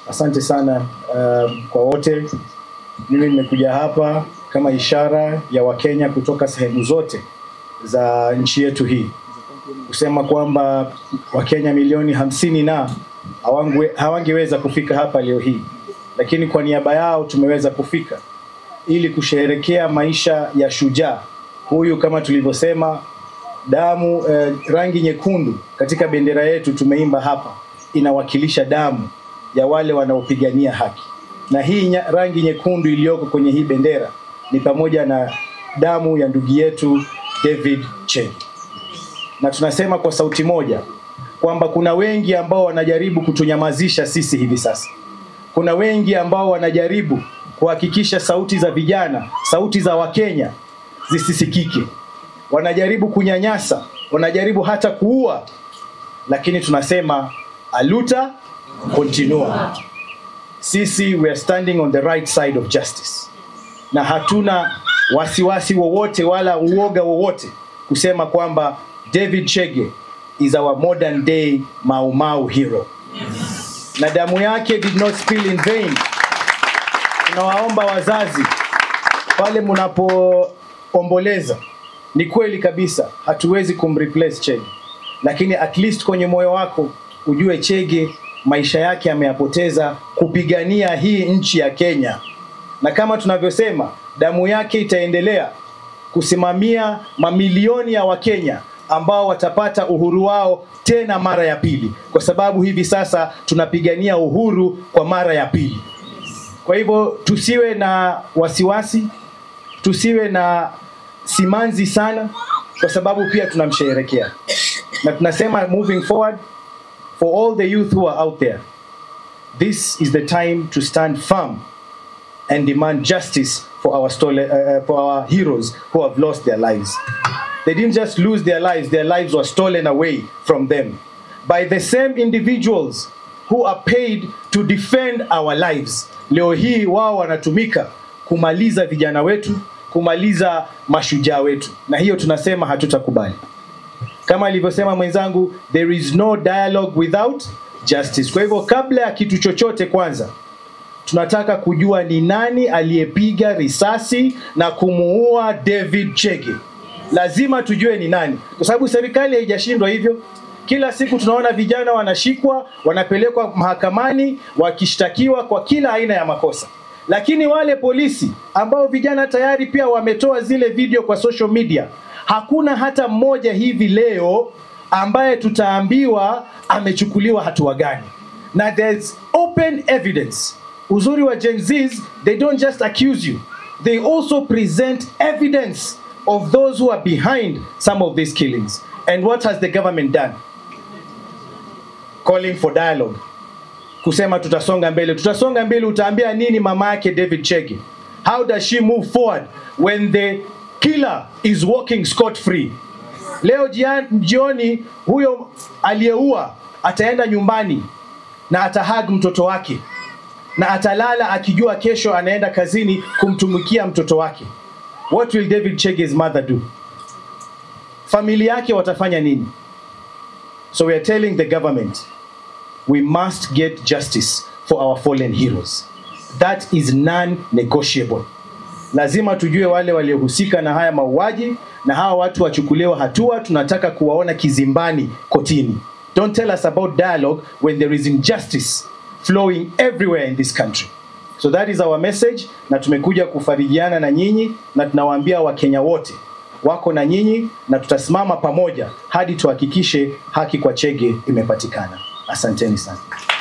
Asante sana uh, kwa wote. Mimi nimekuja hapa kama ishara ya Wakenya kutoka sehemu zote za nchi yetu hii kusema kwamba Wakenya milioni hamsini na hawangwe- hawangeweza kufika hapa leo hii, lakini kwa niaba yao tumeweza kufika ili kusherehekea maisha ya shujaa huyu, kama tulivyosema, damu eh, rangi nyekundu katika bendera yetu tumeimba hapa inawakilisha damu ya wale wanaopigania haki, na hii nya, rangi nyekundu iliyoko kwenye hii bendera ni pamoja na damu ya ndugu yetu David Chege na tunasema kwa sauti moja kwamba kuna wengi ambao wanajaribu kutunyamazisha sisi hivi sasa. Kuna wengi ambao wanajaribu kuhakikisha sauti za vijana, sauti za Wakenya zisisikike. Wanajaribu kunyanyasa, wanajaribu hata kuua, lakini tunasema aluta continua. Sisi we are standing on the right side of justice, na hatuna wasiwasi wowote wala uoga wowote kusema kwamba David Chege is our modern day Mau Mau hero na damu yake did not spill in vain. Tunawaomba wazazi pale mnapoomboleza, ni kweli kabisa hatuwezi kumreplace Chege, lakini at least kwenye moyo wako ujue Chege maisha yake ameyapoteza kupigania hii nchi ya Kenya, na kama tunavyosema damu yake itaendelea kusimamia mamilioni ya Wakenya ambao watapata uhuru wao tena mara ya pili, kwa sababu hivi sasa tunapigania uhuru kwa mara ya pili. Kwa hivyo tusiwe na wasiwasi, tusiwe na simanzi sana, kwa sababu pia tunamsherehekea na tunasema moving forward for all the youth who are out there, this is the time to stand firm and demand justice for our stole, uh, for our heroes who have lost their lives. They didn't just lose their lives, their lives were stolen away from them by the same individuals who are paid to defend our lives. Leo hii wao wanatumika kumaliza vijana wetu, kumaliza mashujaa wetu, na hiyo tunasema hatutakubali. Kama alivyosema mwenzangu, there is no dialogue without justice. Kwa hivyo kabla ya kitu chochote, kwanza tunataka kujua ni nani aliyepiga risasi na kumuua David Chege. Lazima tujue ni nani, kwa sababu serikali haijashindwa hivyo. Kila siku tunaona vijana wanashikwa, wanapelekwa mahakamani, wakishtakiwa kwa kila aina ya makosa, lakini wale polisi ambao vijana tayari pia wametoa zile video kwa social media, hakuna hata mmoja hivi leo ambaye tutaambiwa amechukuliwa hatua gani, na there's open evidence uzuri wa Gen Zs, they don't just accuse you, they also present evidence of those who are behind some of these killings. And what has the government done? Calling for dialogue, kusema tutasonga mbele. Tutasonga mbele, utaambia nini mama yake David Chege? How does she move forward when the killer is walking scot free? Leo jia- jioni huyo aliyeua ataenda nyumbani na atahag mtoto wake na atalala akijua kesho anaenda kazini kumtumikia mtoto wake. What will David Chege's mother do? Familia yake watafanya nini? So we are telling the government we must get justice for our fallen heroes. That is non-negotiable. Lazima tujue wale waliohusika na haya mauaji na hawa watu wachukuliwa hatua. Tunataka kuwaona kizimbani kotini. Don't tell us about dialogue when there is injustice flowing everywhere in this country. So that is our message, na tumekuja kufarijiana na nyinyi na tunawaambia Wakenya wote wako na nyinyi na tutasimama pamoja hadi tuhakikishe haki kwa Chege imepatikana. Asanteni sana.